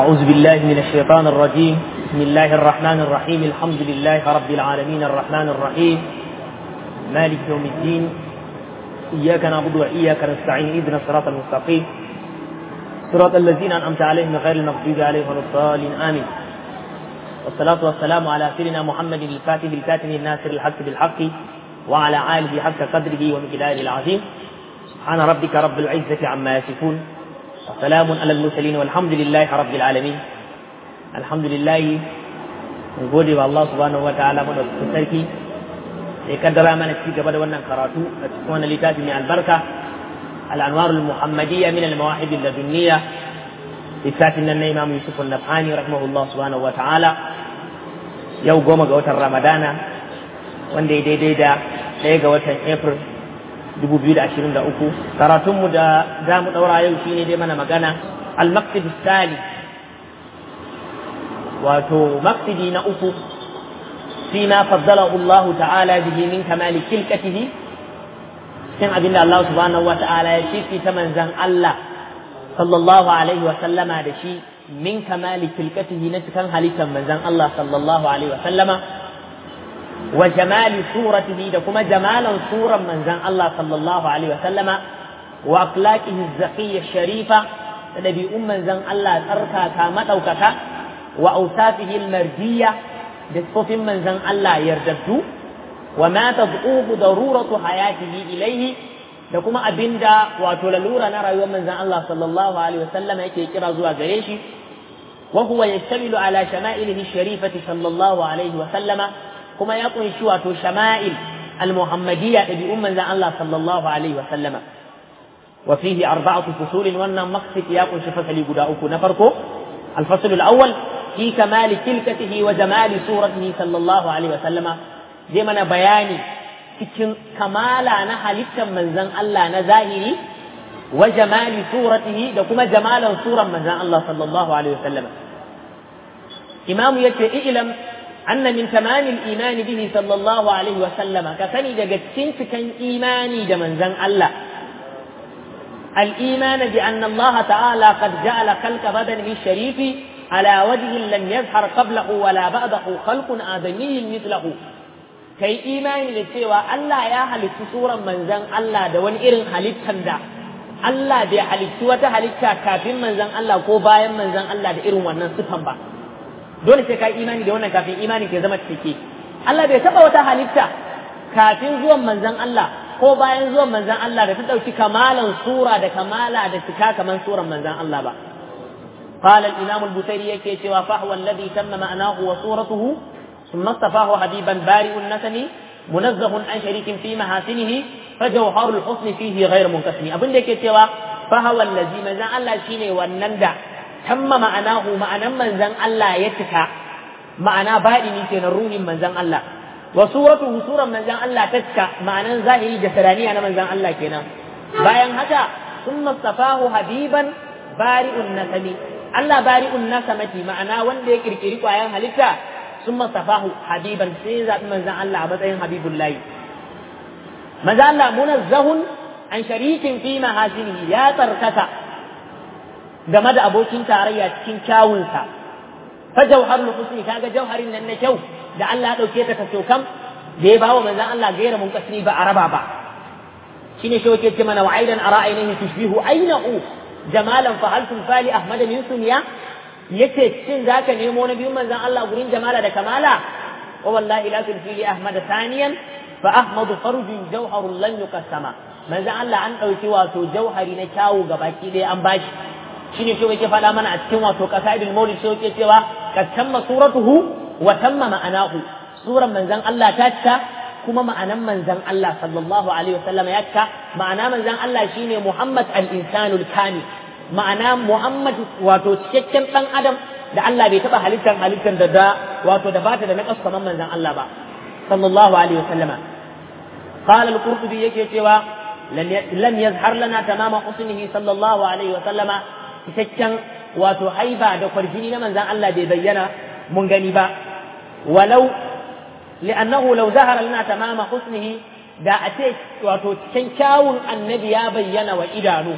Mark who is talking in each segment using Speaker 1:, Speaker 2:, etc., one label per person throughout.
Speaker 1: أعوذ بالله من الشيطان الرجيم بسم الله الرحمن الرحيم الحمد لله رب العالمين الرحمن الرحيم مالك يوم الدين إياك نعبد وإياك نستعين اهدنا الصراط المستقيم صراط الذين أنعمت عليهم غير المغضوب عليهم ولا الضالين آمين والصلاة والسلام على سيدنا محمد الفاتح الكاتم الناصر الحق بالحق وعلى آله حق قدره ومقداره العظيم سبحان ربك رب العزة عما يصفون وسلام على المرسلين والحمد لله رب العالمين الحمد لله mun gode wa Allah subhanahu wa ta'ala madaukakin sarki da ya kaddara mana ci gaba da wannan karatu a cikin wannan littafi mai albarka al-anwar al-muhammadiyya min al-mawahib al-ladunniya littafin nan na Imam Yusuf an-Nafani rahimahullah subhanahu wa ta'ala yau goma ga watan Ramadana wanda ya daidai da ɗaya ga watan April 2023 karatunmu da za mu ɗaura yau shine dai mana magana al-maqsid sali wato maqsidi na uku fi ma faddalahu Allah ta'ala bihi min kamali kilkatihi cikin abin da Allah subhanahu wa ta'ala ya shi ta manzan Allah sallallahu alaihi wa sallama da shi min kamali kilkatihi na cikin halittar manzan Allah sallallahu alaihi wa sallama wa jamali suratihi da kuma jamalan suran manzan Allah sallallahu alaihi wa sallama wa akhlaqihi zakiyya sharifa da dabi'un manzan Allah tsarkaka madaukaka wa awsafihi almardiyya da sifofin manzan Allah yardaddu wa ma tad'uhu daruratu hayatihi ilayhi da kuma abinda wato lalura na rayuwar manzan Allah sallallahu alaihi wa sallama yake kira zuwa gare shi wa huwa yashtamilu ala shama'ilihi sharifati sallallahu alaihi wa sallama kuma ya kunshi wato shama'il al-muhammadiyya ɗabi'un manzan Allah sallallahu alaihi wa sallama wa fihi arba'atu fusulin wannan maqsid ya kunshi fasali guda uku na farko al-fasl al-awwal fi kamali kilkatihi wa jamali suratihi sallallahu alaihi wa sallama zai mana bayani cikin kamala na halittar manzan Allah na zahiri wa jamali suratihi da kuma jamalan suran manzan Allah sallallahu alaihi wa sallama imamu yace ilam أن من تمام الإيمان به صلى الله عليه وسلم كفني دقتين كان إيماني دمن زن الله الإيمان بأن الله تعالى قد جعل خلق بدنه الشريف على وجه لم يظهر قبله ولا بعده خلق آدمي مثله kai imani da cewa Allah ya halittu suran manzan Allah da wani irin halittan da Allah bai halittu wata halitta kafin manzan Allah ko bayan manzan Allah da irin wannan sifan ba dole sai ka yi imani da wannan kafin imani ke zama cike Allah bai taba wata halitta kafin zuwan manzon Allah ko bayan zuwan manzon Allah da ta dauki kamalan sura da kamala da cika kaman suran manzon Allah ba قال الإمام البصيري يكي سوى فهو الذي تم معناه وصورته ثم اصطفاه حبيبا بارئ النسم منزه عن شريك في محاسنه فجوهر الحسن فيه غير منقسم أبن يكي سوى فهو الذي مزان الله شيني والنندع tamma ma'anahu ma'anan manzan Allah ya cika ma'ana baɗini kenan ruhin manzan Allah wa suratuhu suran manzan Allah ta cika ma'anan zahiri da saraniya na manzan Allah kenan bayan haka sun mustafahu habiban bari'un nasami Allah bari'un nasamati ma'ana wanda ya kirkiri kwayan halitta sun mustafahu habiban sai ya zaɓi manzan Allah a matsayin habibullahi manzan Allah munazzahun an sharikin fi mahasinihi ya tsarkaka game da abokin tarayya cikin kyawunsa fa jauharul husni kaga jauharin nan na kyau da Allah ya dauke ta kaso kam da ya bawa manzon Allah gaira mun kasri ba araba ba shine shi yake ce mana wa aidan ara ainihi tushbihu ainahu jamalan fa hal fali ahmad min sunya yace shin zaka nemo na biyun manzon Allah gurin jamala da kamala wa wallahi la tulfi li ahmad thaniyan fa ahmadu farjun jauharun lan yuqassama manzon Allah an dauki wato jauhari na kyawu gabaki ɗaya an bashi shine shi yake faɗa mana a cikin wato qasaidul maulid shi yake cewa kad tamma suratuhu wa tamma ma'anahu suran manzan Allah ta cika kuma ma'anan manzan Allah sallallahu alaihi wasallam ya cika ma'ana manzan Allah shine Muhammad al-insanul kamil ma'ana Muhammad wato cikakken dan adam da Allah bai taba halittar halittar da da wato da bata da naqas kamar manzan Allah ba sallallahu alaihi wasallama qala al-qurtubi yake cewa lam yazhar lana tamama husnihi sallallahu alaihi wasallama cikakken wato haiba da kwarjini na manzan Allah bai bayyana mun gani ba walau li'annahu law zahara lana tamama husnihi da a ce wato cikin kyawun annabi ya bayyana wa idanu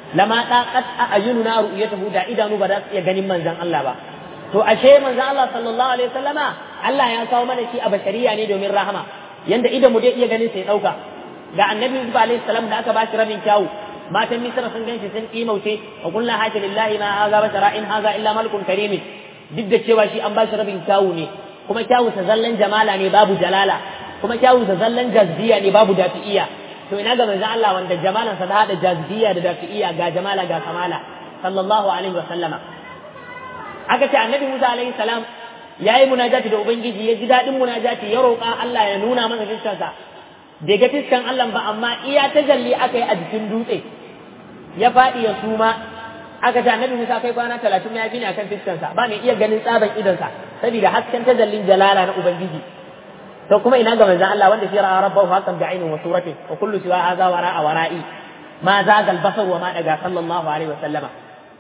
Speaker 1: lama daqat ayununa ru'yatahu da idanu ba za su iya ganin manzon Allah ba to ashe manzon Allah sallallahu alaihi wasallama Allah ya kawo mana shi a bashariya ne domin rahama yanda idan mu dai iya ganin sai dauka ga annabi Yusuf alaihi salam da aka bashi rabin kyawu matan Misra sun ganshi sun kimauce wa kullu hajja lillahi ma hadha bashara in hadha illa malakun karim duk da cewa shi an bashi rabin kyawu ne kuma kyawu sa zallan jamala ne babu jalala kuma kyawu sa zallan jazbiya ne babu dafi'iya to ina ga manzon Allah wanda jamalan sa da hada jazbiya da dafi'iya ga jamala ga kamala sallallahu alaihi wa sallama aka ce annabi Musa alaihi salam yayi munajati da ubangiji ya ji dadin munajati ya roƙa Allah ya nuna masa fiskansa bai ga fiskan Allah ba amma iya tajalli aka yi a jikin dutse ya faɗi ya suma aka ce annabi Musa kai kwana talatin ya fi ne akan fiskansa ba mai iya ganin tsaban idonsa saboda hasken tajallin jalala na ubangiji to kuma ina ga manzon Allah wanda shi ra'a rabbahu haqqan bi'ainin wa suratin wa kullu siwa hadha wara'a wara'i ma zaga al-basar wa ma daga sallallahu alaihi wa sallama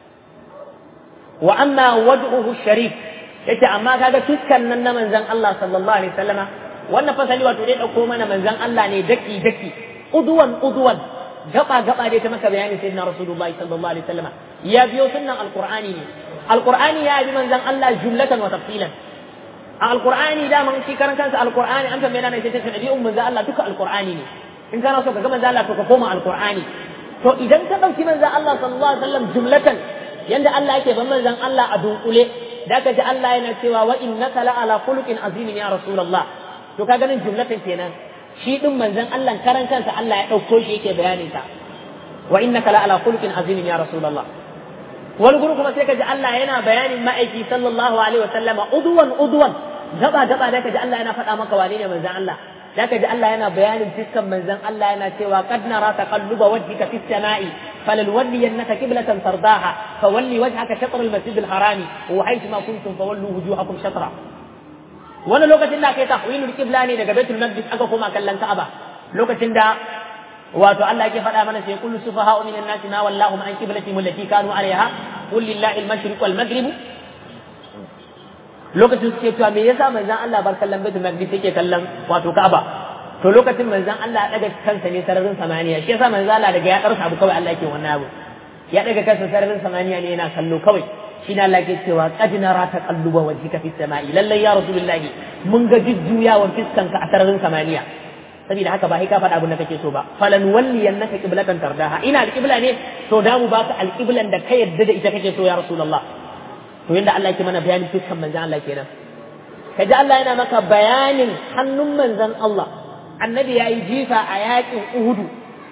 Speaker 1: wa amma wajhuhu sharif yace amma kaga fiskan nan na manzon Allah sallallahu alaihi wa sallama wannan fasali wato dai dauko mana manzon Allah ne daki daki uduwan uduwan gaba gaba dai ta maka bayani sayyidina rasulullahi sallallahu alaihi wasallam ya biyo sunnan alqur'ani ne alqur'ani ya bi manzon Allah jumlatan wa tafsilan a alqur'ani da man shi karan kansa alqur'ani an tambaye na sai ta nabi'un manzon Allah duka alqur'ani ne in kana so ka ga manzon Allah to ka koma alqur'ani to idan ka dauki manzon Allah sallallahu alaihi wasallam jumlatan yanda Allah yake ban manzon Allah a dunkule da ka ji Allah yana cewa wa innaka la ala khuluqin azimin ya rasulullah to ka ganin jumlatan kenan shi din manzon Allah karan kansa Allah ya dauko shi yake bayanin sa wa innaka la ala khuluqin azimin ya rasulullah wani guru kuma sai ka ji Allah yana bayanin ma'aiki sallallahu alaihi wasallama udwan udwan gaba gaba da ka ji Allah yana faɗa maka wane ne manzon Allah da ka ji Allah yana bayanin fiskan manzon Allah yana cewa qad nara taqalluba wajhika fis sama'i فلنولينك قبلة ترضاها فولي وجهك شطر المسجد الحرام وحيثما كنتم فولوا وجوهكم شطرا wani lokacin da kai tahwilul qibla ne daga baitul maqdis aka koma kallon ka'aba lokacin da wato Allah yake faɗa mana sai kullu sufaha'u minan nasi ma wallahu an qiblati allati kanu alaiha qul lillahi al-mashriq wal maghrib lokacin suke cewa me yasa manzon Allah bar kallon baitul maqdis yake kallon wato ka'aba to lokacin manzon Allah ya daga kansa ne sararin samaniya shi yasa manzon Allah daga ya karsa abu kawai Allah yake wannan abu ya daga kansa sararin samaniya ne yana kallo kawai shi ne Allah ke cewa qad nara taqalluba wajhika fis sama'i lallai ya rasulullahi mun ga jujjuyawan fiskanka a sararin samaniya saboda haka ba sai ka faɗa abin da kake so ba falan walliyannaka qiblatan tardaha ina alqibla ne to da mu baka alqiblan da ka yadda da ita kake so ya rasulullah to yanda Allah yake mana bayanin fiskan manzon Allah kenan kaji Allah yana maka bayanin hannun manzon Allah annabi yayi jifa a yakin Uhudu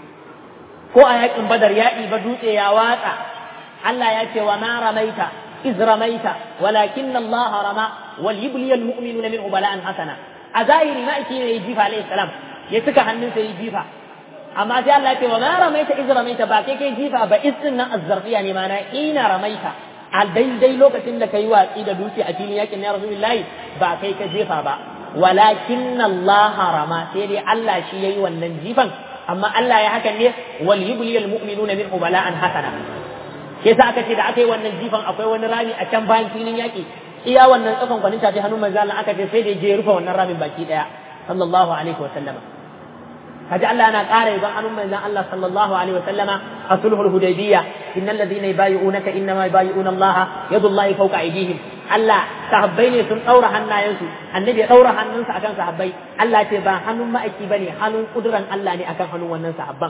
Speaker 1: ko a yakin Badar ya ba dutse ya watsa Allah ya ce wa ma ramaita iz ramaita walakin Allah rama wal yubli al mu'minuna minhu bala'an hasana a zahiri ma yake ne jifa alayhi salam ya tuka hannunsa yi jifa amma sai Allah ya ce wa ma ramaita iz ramaita ba kai kai jifa ba iz din nan azzarfiya ne mana ina ramaita a daidai lokacin da kai watsi da dutse a filin yakin ya rasulullahi ba kai ka jefa ba walakin Allah rama sai dai Allah shi yayi wannan jifan amma Allah ya hakan ne wal yubli al mu'minuna minhu bala'an hasana ke sa aka ce da aka yi wannan jifan akwai wani rami a can bayan filin yaƙi iya wannan tsakon kwanin tafi hannun manzo Allah aka ce sai da je rufe wannan ramin baki daya sallallahu alaihi wa sallama kaji Allah yana ƙara yaban hannun manzon Allah sallallahu alaihi wa sallama a sulhul hudaybiyya innal ladhina yubayyi'unaka innama yubayyi'una Allah yadullahi fawqa aydihim Allah sahabbai ne sun daura hannayensu annabi ya daura hannunsa akan sahabbai Allah ce ba hannun ma'aiki bane hannun kuduran Allah ne akan hannun wannan sahabban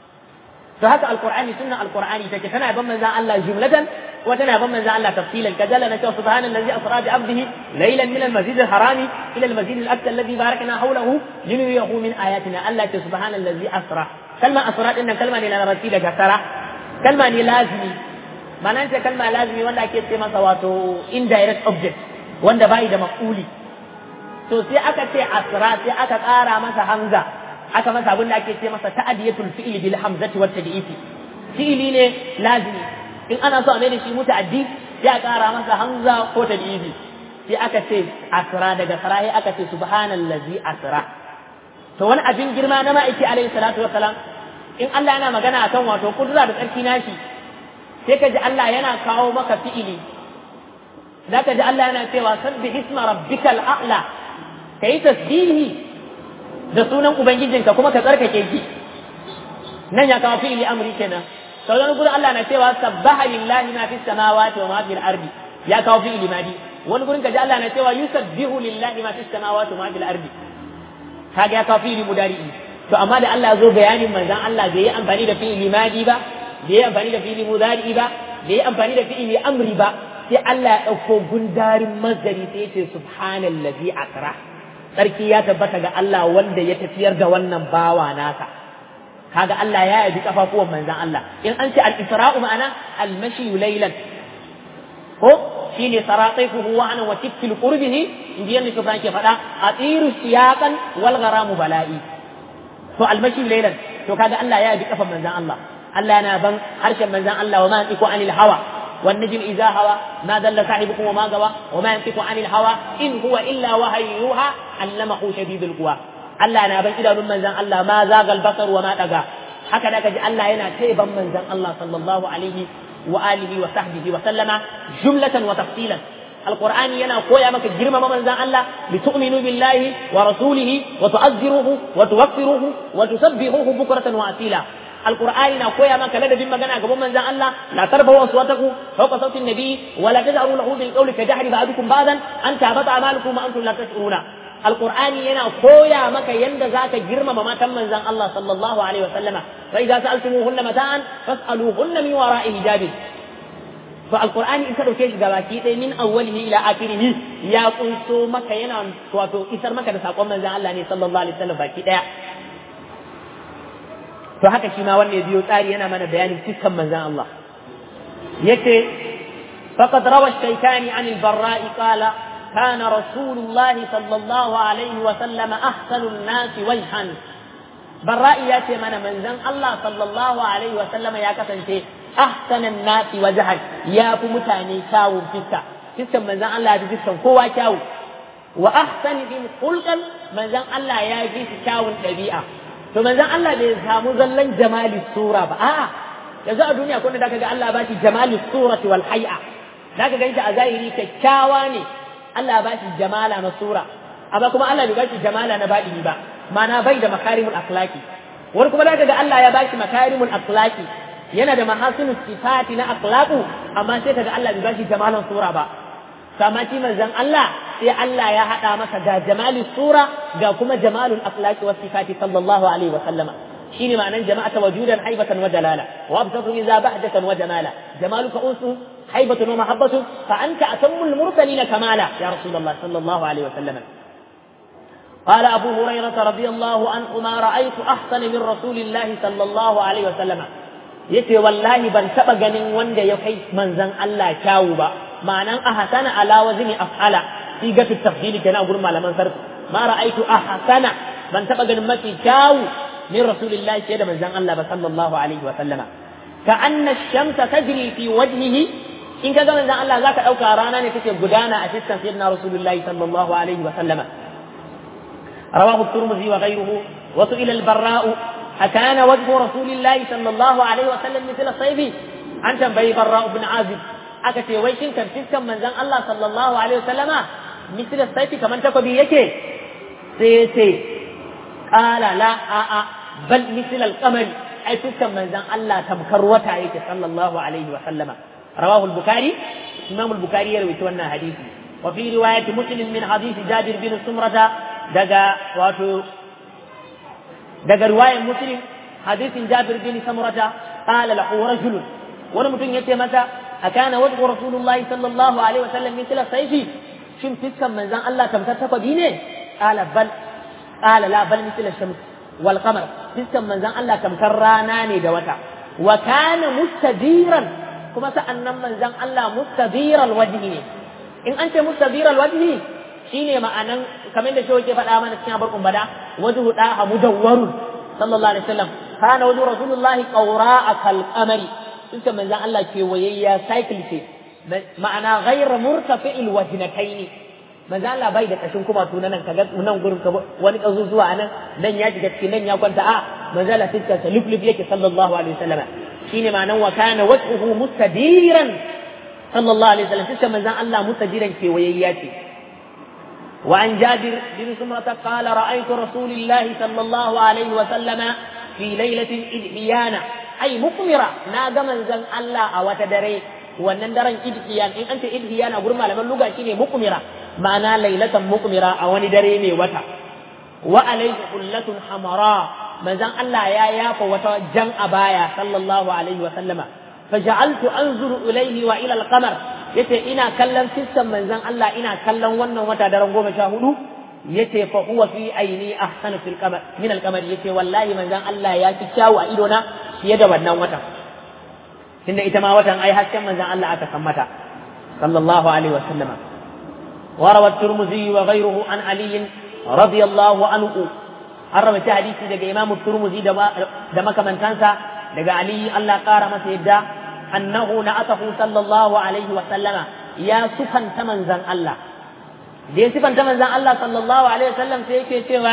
Speaker 1: to haka alqur'ani sunna alqur'ani take tana ban manzon Allah jumlatan wa tana ban manzon Allah tafsilan kajalla na cewa subhanallazi asra bi abdihi laylan min almasjid alharami ila almasjid alaqsa alladhi barakna hawlahu linuriyahu min ayatina Allah ce subhanallazi asra kalma asra din nan kalma ne na larabci daga sara kalma ne lazimi ma'anar ce kalma lazimi wanda ake ce masa wato indirect object wanda bai da maf'uli to sai aka ce asra sai aka ƙara masa hamza aka masa abin da ake ce masa ta'adiyatul fi'li bil hamzati wat tad'ifi fi'li ne lazimi in ana so a mai da shi muta'addi sai a ƙara masa hamza ko tad'ifi sai aka ce asra daga sarahi aka ce subhanallazi asra to wani abin girma na ma'aiki alaihi salatu wassalam in Allah yana magana akan wato kudura da tsarki nashi sai ka ji Allah yana kawo maka fi'ili za ka ji Allah yana cewa sabbi isma rabbikal a'la kai tasbihi da sunan ubangijinka kuma ka tsarkake shi nan ya kawo fi'ili amri kenan sauran gurin Allah na cewa sabbaha lillahi ma fis samawati wa ma fil ardi ya kawo fi ilimadi wani gurin kaji Allah na cewa yusabbihu lillahi ma fis samawati wa ma fil ardi kaga ya kawo fi mudari'i to amma da Allah zo bayanin manzon Allah bai yi amfani da fi ilimadi ba bai yi amfani da fi mudari'i ba bai yi amfani da fi amri ba sai Allah ya ɗauko gundarin mazari sai ya ce subhanallazi asra sarki ya tabbata ga Allah wanda ya tafiyar da wannan bawa nasa kaga Allah ya yabi kafafuwan manzan Allah in an ce al-isra'u ma'ana al-mashi laylan ko shine saratifuhu wa ana wa tikil qurbihi inji yanda shi ke faɗa atiru siyaqan wal gharamu bala'i to al-mashi laylan to kaga Allah ya yabi kafan manzan Allah Allah yana ban harshen manzan Allah wa ma iku anil hawa والنجم إذا هوى ما دل صاحبكم وما غوى وما ينطق عن الهوى إن هو إلا وحي يوحى علمه شديد القوى Allah na ban idanun manzan Allah ma zagal basar wa ma daga haka da kaji Allah yana taiban manzan Allah sallallahu alaihi wa alihi wa sahbihi wa sallama jumlatan wa tafsilan alqur'ani yana koya maka girmama manzan Allah li tu'minu billahi wa rasulihi wa tu'azziruhu wa tuwaqqiruhu wa tusabbihuhu bukratan wa asila القرآن نا كويا ما كلا دبين مجانا قبل من زان الله لا ترفعوا أصواتكم فوق صوت النبي ولا تجهروا له بالقول كجهر بعضكم بعضا أن تهبط أعمالكم وأنتم لا تشعرون القرآن ينا كويا ما كيند ذاك جرم ما تم من زان الله صلى الله عليه وسلم فإذا سألتموهن متاعا فاسألوهن من وراء حجاب فالقرآن إن كانوا كيش جباكي من أوله إلى آخره يا قنصو ما كينا تواتو إسر ما كان ساقوم من زان الله صلى الله عليه وسلم باكي to haka shi ma wanda ya biyo tsari yana mana bayanin fiskan manzan Allah yace faqad rawa shaytani an al-barra'i qala kana rasulullahi sallallahu alaihi wa sallam ahsanun nas wajhan barra'i yace mana manzan Allah sallallahu alaihi wa sallam ya kasance ahsanan nas wajhan ya fi mutane kyawun fiska fiskan manzan Allah ya fi fiskan kowa kyawu wa ahsanihim khulqan manzan Allah ya fi kyawun ɗabi'a to manzon Allah bai samu zallan jamali sura ba a'a yanzu a duniya kun da kaga Allah ba shi jamali surati wal hay'a zaka ganshi a zahiri kyakkyawa ne Allah ba shi jamala na sura amma kuma Allah bai ba shi jamala na baɗini ba mana bai da makarimul akhlaqi wani kuma zaka ga Allah ya ba shi makarimul akhlaqi yana da mahasinu sifati na akhlaqu amma sai kaga Allah bai ba shi jamalan sura ba sama shi manzon Allah sai Allah ya haɗa masa ga jamali sura ga kuma jamalul akhlaqi was sifati sallallahu alaihi wa sallama shine ma'anan jama'ata wajudan haibatan wa jalala wa absatu idza bahdatan wa jamala jamaluka unsu haibatun wa mahabbatun fa anta atammul mursalin kamala ya rasulullah sallallahu alaihi wa sallama قال أبو هريرة رضي الله عنه ما رأيت أحسن من رسول الله صلى الله عليه وسلم yace wallahi ban taba ganin wanda ya kai manzon Allah kyawu ba ma'anan ahsana ala wazni af'ala sigatu tafdili kenan gurin malaman sarf ma ra'aitu ahsana ban taba ganin mafi kyawu min rasulillahi sai da manzon Allah ba sallallahu alaihi wa sallama ka anna shamsa tajri fi wajhihi in ka ga manzon Allah zaka dauka rana ne take gudana a fiskan sayyidina rasulullahi sallallahu alaihi wa sallama رواه الترمذي وغيره وسئل البراء أكان وجه رسول الله صلى الله عليه وسلم مثل الصيف عن تنبي براء بن عازب أكتي ويشن كان فيسكا من زن الله صلى الله عليه وسلم مثل الصيف كمان تقبي يكي سيتي قال لا آآ بل مثل القمر أي فيسكا من زن الله تمكر وتعيك صلى الله عليه وسلم رواه البخاري إمام البخاري يروي تونا حديثي وفي رواية مسلم من حديث جابر بن سمرة دقا واتو daga riwayar muslim hadisin jabir bin samurata qala lahu rajul wani mutum yace masa akana wajhu rasulullahi sallallahu alaihi wasallam mithla sayfi shin fiskan manzon Allah tamkar takwabi ne qala bal qala la bal mithla shams wal qamar fiskan manzon Allah tamkar rana ne da wata wa kana mustadiran kuma sa'annan manzon Allah mustadiral wajhi ne in an ce mustadiral wajhi shine ma'anan kamar da shi ke faɗa mana cikin abarkun bada wajhu da mudawwarun sallallahu alaihi wasallam kana wajhu rasulullahi qawra'a kal qamari suka manzon Allah ke wayayya cycle ce ma'ana ghayra murtafi'il wajnataini manzon Allah bai da kashin kuma tunan nan kaga nan gurin ka wani kazo zuwa nan nan ya shiga cikin nan ya kwanta a manzon Allah fiskar sa liflif yake sallallahu alaihi wasallam shine ma'anan wa kana wajhuhu mustadiran sallallahu alaihi wasallam fiskar manzon Allah mustadiran ke wayayya ce وعن جابر بن سمرة قال رأيت رسول الله صلى الله عليه وسلم في ليلة إذ حيانا ai mukmira na ga manzon Allah a wata dare wannan daren idhiyan in an ce idhiyan a gurin malaman luga shine mukmira ma'ana lailatan mukmira a wani dare mai wata wa alayhi qullatun hamara manzon Allah ya yafa wata jan abaya sallallahu alaihi wa sallama faja'altu anzuru ilayhi wa ila al-qamar yace ina kallon fiskan manzon Allah ina kallon wannan wata daren goma sha hudu yace fa huwa fi aini ahsanu fil qamar min al-qamar yace wallahi manzon Allah ya fi kyawu a idona fiye da wannan watan tunda ita ma watan ai hasken manzon Allah aka san mata sallallahu alaihi wa sallama وروى الترمذي وغيره عن علي رضي الله عنه an rawaita hadisi daga Imam Turmuzi da makamantansa daga Ali Allah ƙara masa yadda annahu na'atahu sallallahu alaihi wa sallama ya sufanta manzan Allah da ya sifanta manzan Allah sallallahu alaihi wa sallam sai yake cewa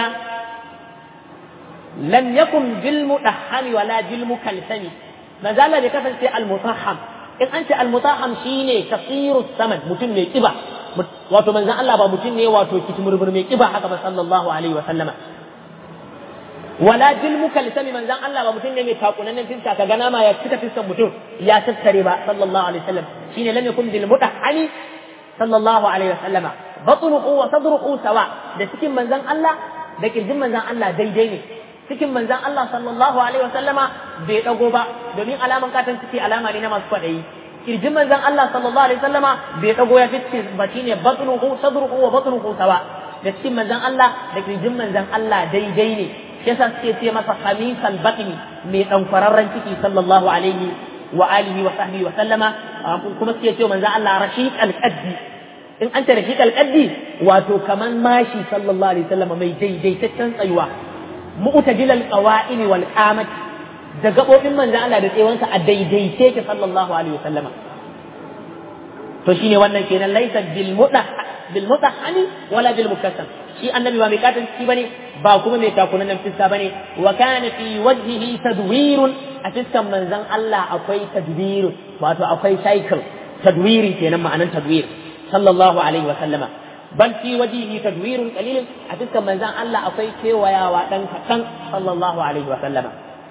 Speaker 1: lam yakun bil mudahhami wala bil mukalsami manzan Allah bai kasance al mutahham in an ce al mutahham shine kasiru samad mutum mai kiba wato manzan Allah ba mutum ne wato kitimurmur mai kiba haka ba sallallahu alaihi wa sallama wala bil mukalsami manzan Allah ba mutum ne mai takunannen fiska ka ga nama ya cika fiskan mutum ya tattare ba sallallahu alaihi wasallam shine lam yakun bil mutahhani sallallahu alaihi wasallama batnuhu wa sadruhu sawa da cikin manzan Allah da kirjin manzan Allah daidai ne cikin manzan Allah sallallahu alaihi wasallama bai dago ba domin alaman katan ciki alama ne na masu kwadayi kirjin manzan Allah sallallahu alaihi wasallama bai dago ya fiske ba shine batnuhu sadruhu wa batnuhu sawa da cikin manzan Allah da kirjin manzan Allah daidai ne yasa suke ce masa khamisal batni mai ɗankwararren ciki sallallahu alaihi wa alihi wa sahbihi wa sallama kuma suke ce manzo Allah rashid al-qaddi in an ce rashid al-qaddi wato kaman mashi sallallahu alaihi wasallam mai daidaitaccen tsayuwa mu'tadil al-qawa'im wal qamat da gabobin manzo Allah da tsewansa a daidaice ke sallallahu alaihi wasallama to shine wannan kenan laysa bil mudah bil mudahhani wala bil mukassam shi annabi ba mai katon ciki bane ba kuma mai takunan nan fiska bane wa kana fi wajhihi tadwirun a fiskan manzon Allah akwai tadwir wato akwai cycle tadwiri kenan ma'anan tadwir sallallahu alaihi wa sallama bal fi wajhihi tadwirun qalil a fiskan manzon Allah akwai kewayawa dan kadan sallallahu alaihi wa sallama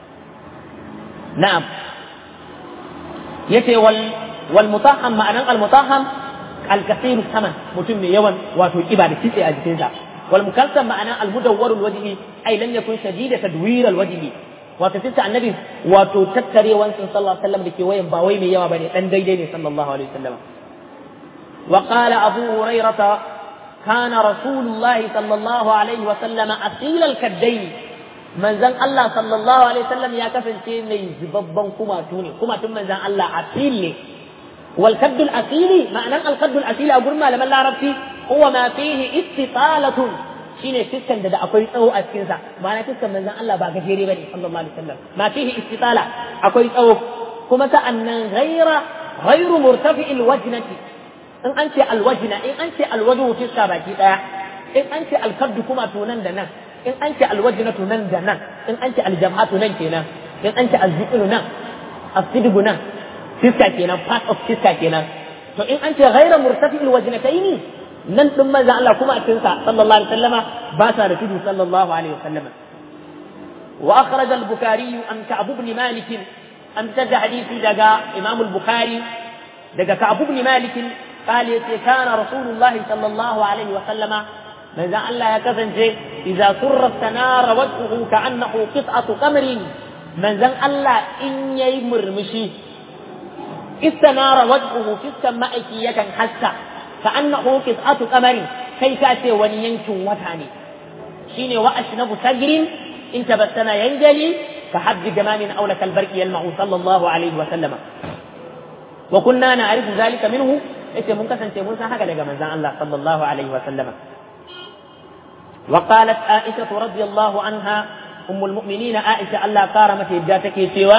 Speaker 1: na'am yace wal wal mutahham ma'anan al mutahham الكثير الثمن متم يوم وتوكيبا لكيسي أجتنزا والمكلسم معنى المدور الوجه أي لم يكن شديد تدوير الوجه وتسلسل النبي وتتري وانسن صلى الله عليه وسلم لكي وين باوي من يوم بني أن ديدين صلى الله عليه وسلم وقال أبو هريرة كان رسول الله صلى الله عليه وسلم أصيل الكدين من زن الله صلى الله عليه وسلم يا كفن شيء زببا كما توني كما تم من زن الله أصيل والكد الأصيل معنى الكد الأصيل أقول ما لما لا ربتي هو ما فيه استطالة shine fiskan da da akwai tsawo a cikin sa ma'ana fiskan manzon Allah ba gajere bane sallallahu alaihi wasallam ma fihi istitala akwai tsawo kuma sa'annan ghaira ghairu murtafi'il wajnati in an ce alwajna in an ce alwajhu fiska baki daya in an ce alkaddu kuma to nan da nan in an ce alwajnatu nan da nan in an ce aljam'atu nan kenan in an ce azziqlu nan asidgu nan fiska kenan part of fiska kenan to in an ce ghaira murtafi'il wajnataini nan din manzo Allah kuma a cikin sa sallallahu alaihi wasallama ba sa da tudu sallallahu alaihi wasallama wa akhraj al-bukhari an ka'ab ibn malik an tada hadisi daga imam al-bukhari daga ka'ab ibn malik قال كان رسول الله صلى الله عليه وسلم من ذا الله يكفنجي إذا سر استنار وجهه كأنه قطعة قمر من ذا الله إن يمر مشي استنار وجهه في السماء يكن حسا كأنه قطعة قمر كي كاتي ونينك وتاني شيني وأشنب سجر إن تبسم ينجلي كحب جمام أو لك البرق يلمع صلى الله عليه وسلم وكنا نعرف ذلك منه إيش منكسن تيمون هكذا من الله صلى الله عليه وسلم وقالت عائشة رضي الله عنها أم المؤمنين عائشة الله كارمت يداتك سوى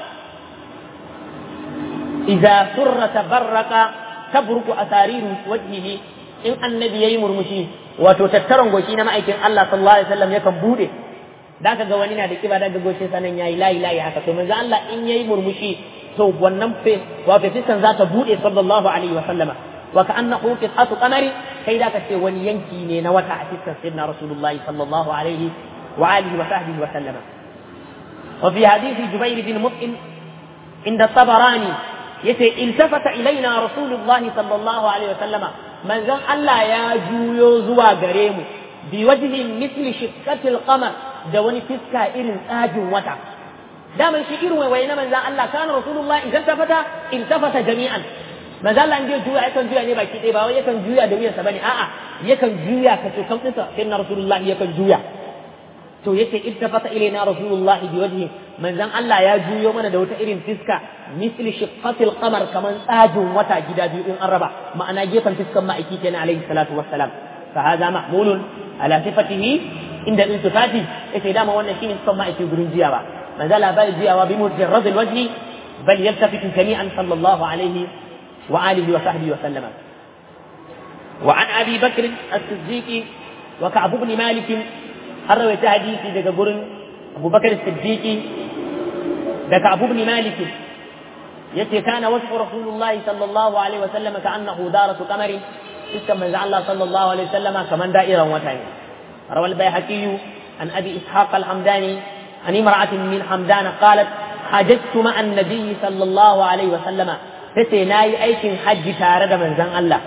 Speaker 1: إذا سر تبرك تبرك أسارير وجهه إن النبي يمر مشي وتتترن غوشينا ما أيكن الله صلى الله عليه وسلم يكن بوده da ka ga wani na da kiba daga goshin sanan yayi layi layi haka to manzo Allah in yayi murmushi to wannan fe wato fiskan za ta bude sallallahu alaihi wa sallama wa ka'annahu qit'atu qamari kai da ka ce wani yanki ne na wata a fiskan sayyidina rasulullahi sallallahu alaihi wa alihi wa sahbihi wa sallama وفي حديث جبير بن مطعم عند الطبراني يتي التفت إلينا رسول الله صلى الله عليه وسلم من زن الله يا جويو زوا غريمو بوجه مثل شقة القمر دوني فسكا إرن آج وتا دائما شي إرن وين من زن الله كان رسول الله إذا التفت التفت جميعا من زن الله عنده جويا يكن جويا نبا كي با يكن جويا دويا سبني آآ يكن جويا كتو كم تنسى سيدنا رسول الله يكن جويا to yace iltafata ilaina rasulullahi biwajhi manzon Allah ya juyo mana da wata irin fiska misli shiqqatil qamar kaman tsajin wata gida biyu in an raba ma'ana gefen fiskan ma'aiki kenan alaihi salatu wassalam fa hadha mahmulun ala sifatihi inda iltifati yace dama wannan shine fiskan ma'aiki gurin jiyawa manzon Allah bai jiyawa bi mujarrad alwajhi bal yaltafitu jami'an sallallahu alaihi wa alihi wa sahbihi wa sallama وعن ابي بكر الصديق وكعب بن مالك an rawaita hadisi daga gurin abubakar siddiqi daga abu ibn malik yace kana wasfu rasulullahi sallallahu alaihi wasallam ka annahu daratu qamari iskan manzo Allah sallallahu alaihi wasallam kaman da'iran wata ne rawal bayhaqi an abi ishaq al-hamdani an imra'atin min hamdan qalat hajjtu ma'a an-nabi sallallahu alaihi wasallam tace nayi aikin hajji tare da manzon Allah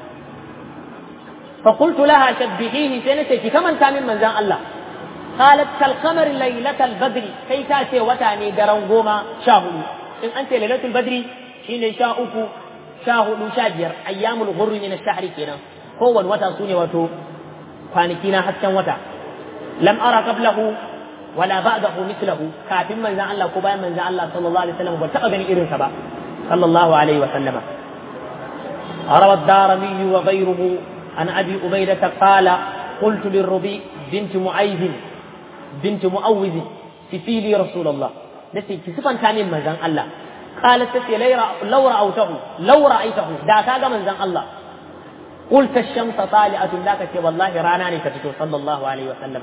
Speaker 1: فقلت لها شبهيه سنتك كمن كان من زان الله قالت كالقمر ليلة البدر كي تاتي وتاني درن غوما شاهد إن أنت ليلة البدر شين شاؤك شاهد شاجر أيام الغر من الشهر كنا هو وتا سوني وتو كنا حتى وتا لم أرى قبله ولا بعده مثله كافٍ من زان الله كبا من زان الله صلى الله عليه وسلم وتقبني إرن سبا صلى الله عليه وسلم روى الدارمي وغيره عن ابي عبيده قال قلت للربيع بنت معيذ بنت معوذ صفي لي رسول الله نسي كسفان كان من زن الله قالت تسي لو رأوته لو رأيته دا كاغا من زن الله قلت الشمس طالعة ذاك والله راناني كتتو صلى الله عليه وسلم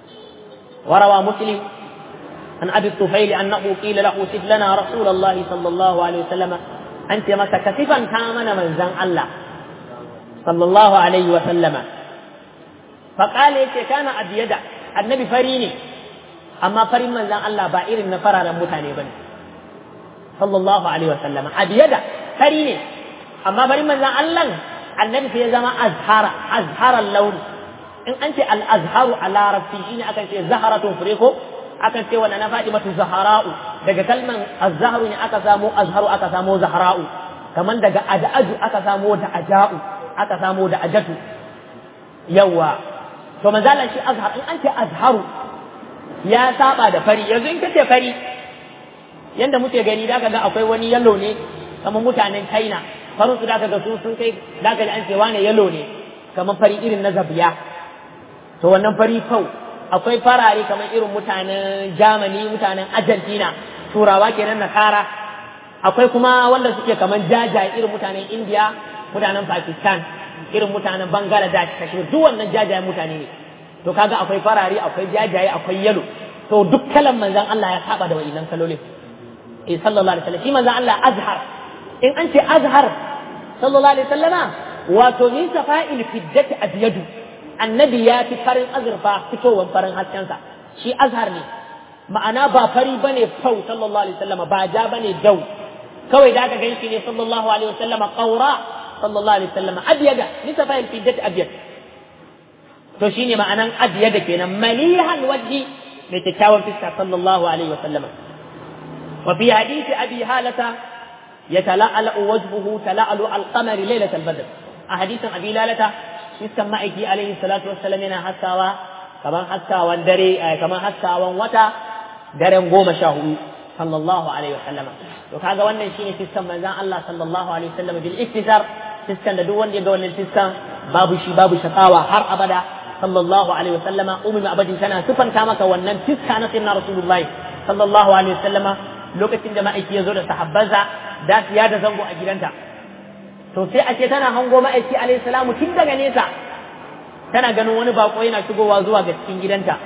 Speaker 1: وروى مسلم عن ابي الطفيل انه قيل له سد لنا رسول الله صلى الله عليه وسلم انت متى كسفا كامن من زن الله صلى الله عليه وسلم فقال يتي كان أبيدا النبي فريني أما فرين من زان الله بائر نفرا متاني بني صلى الله عليه وسلم أبيدا فريني أما فرين من زان الله النبي في زمان أزهر أزهر اللون إن أنت الأزهر على رفيين أكن شيء زهرة فريقه akan ce wannan na Fatimatu Zahra'u daga kalman az-zahru ne aka samu azharu aka samu zahra'u kaman daga ad'aju aka samu da aja'u aka samo da ajatu yawa to manzala shi azhar in an ce azharu ya saba da fari yanzu in kace fari yanda muke gani da ga akwai wani yalo ne kamar mutanen China farin su da ga su sun kai da ga an ce wane yalo ne kamar fari irin na zabiya to wannan fari fau akwai farare kamar irin mutanen Germany mutanen Argentina turawa kenan na kara akwai kuma wanda suke kamar jajaye irin mutanen India mutanen Pakistan irin mutanen Bangladesh Kashmir duk wannan jajayen mutane ne to kaga akwai farare akwai jajaye akwai yalo to duk kalan manzon Allah ya saba da wa'ilan kalolin eh sallallahu alaihi wasallam shi manzon Allah azhar in an ce azhar sallallahu alaihi wasallama wato min safa'il fiddati abyadu annabi ya fi farin azurfa fitowar farin haskensa shi azhar ne ma'ana ba fari bane fau sallallahu alaihi wasallama ba ja bane dau kawai da aka ganshi ne sallallahu alaihi wasallama qaura sallallahu alaihi wasallama abyada min safa'il fiddati abyad to shine ma'anan abyada kenan malihan wajhi mai kyakkyawan fiska sallallahu alaihi wasallama wa fi hadisi abi halata يتلألأ وجهه تلألؤ القمر ليلة البدر أحاديث أبي لالة iskan ma'aiki alaihi salatu wassalam yana haskawa kaman haskawan dare kaman haskawan wata daren goma sha hudu sallallahu alaihi wasallama to kaga wannan shine fiskan manzon Allah sallallahu alaihi wasallama bil iktisar fiskan da duk wanda ya ga wannan fiskan babu shi babu shakawa har abada sallallahu alaihi wasallama ummi abadin tana sifanta maka wannan fiska na sayyidina rasulullahi sallallahu alaihi wasallama lokacin da ma'aiki ya zo da sahabbansa da su da zango a gidanta to sai a ce tana hango ma'aiki alayhi salamu tun daga nesa tana ganin wani bako yana shigowa zuwa ga cikin gidanta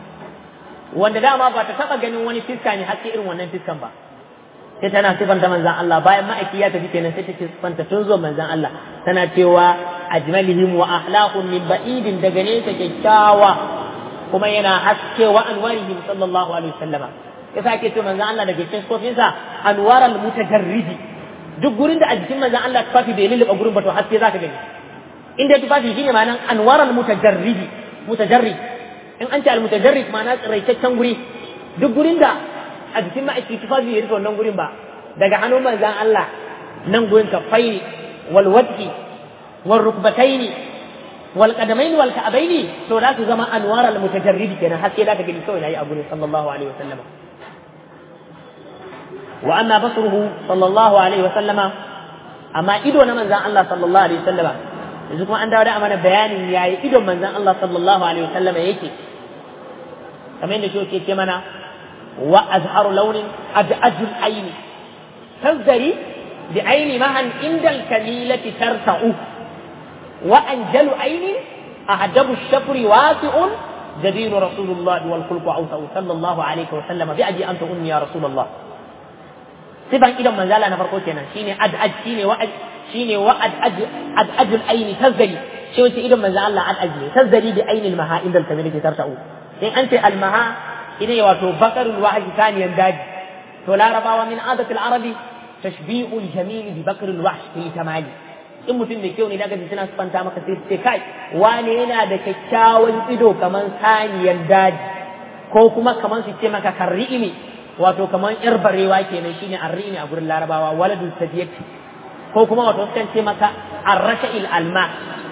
Speaker 1: wanda dama ba ta taba ganin wani fiska ne haske irin wannan fiskan ba sai tana sifanta manzan Allah bayan ma'aiki ya tafi kenan sai take sifanta tun zuwa manzan Allah tana cewa ajmalihim wa ahlaqun min ba'idin daga nesa kyakkyawa kuma yana haske wa anwarihim sallallahu alaihi wasallama ya sake ce manzon Allah daga cikin kofinsa anwaral mutajarridi duk gurin da a jikin manzon Allah tufafi bai lulluɓa gurin ba to haske zaka gani inda tufafi shine ma'anan anwaral mutajarridi mutajarrid in an ce al mutajarrid ma'ana tsiraitaccen guri duk gurin da a jikin ma'aiki tufafi ya rufe wannan gurin ba daga hannun manzon Allah nan gurin kafai wal wajhi wal rukbataini wal qadamaini wal ka'baini to za su zama anwaral mutajarridi kenan haske zaka gani kawai nayi a gurin sallallahu alaihi wasallam وأما بصره صلى الله عليه وسلم أما إدو من زان الله صلى الله عليه وسلم yanzu kuma an dawo da mana bayanin yayi idon manzon Allah sallallahu alaihi wasallam yake kamar yadda shi ke mana wa azharu launin ad'ajul aini tazdari bi aini mahan indal kamilati tarta'u wa anjalu aini ahdabu shafri wasi'un جدير رسول الله والخلق أوسع صلى الله عليه وسلم بأجي أنت أمي يا رسول الله sifan idon manzala na farko kenan shine ad'aj shine wa'ad shine wa'ad ad'ajul aini tazzali shi wace idon manzo Allah ad'aj ne tazzali bi aini al-maha inda al-kamil ke tarta'u in an ce al-maha ine wato bakarul wahyi saniyan daji to larabawa min adatul arabi tashbi'ul jamil bi bakarul wahsh fi tamali in mutum da kyau ne daga ji suna sufanta maka sai ce kai wane yana da kyakkyawan ido kaman saniyan daji ko kuma kaman su ce maka karri'imi wato kamar yar barewa kenan shine arrini a gurin larabawa waladu sadiyat ko kuma wato sukan ce maka arrasha'il alma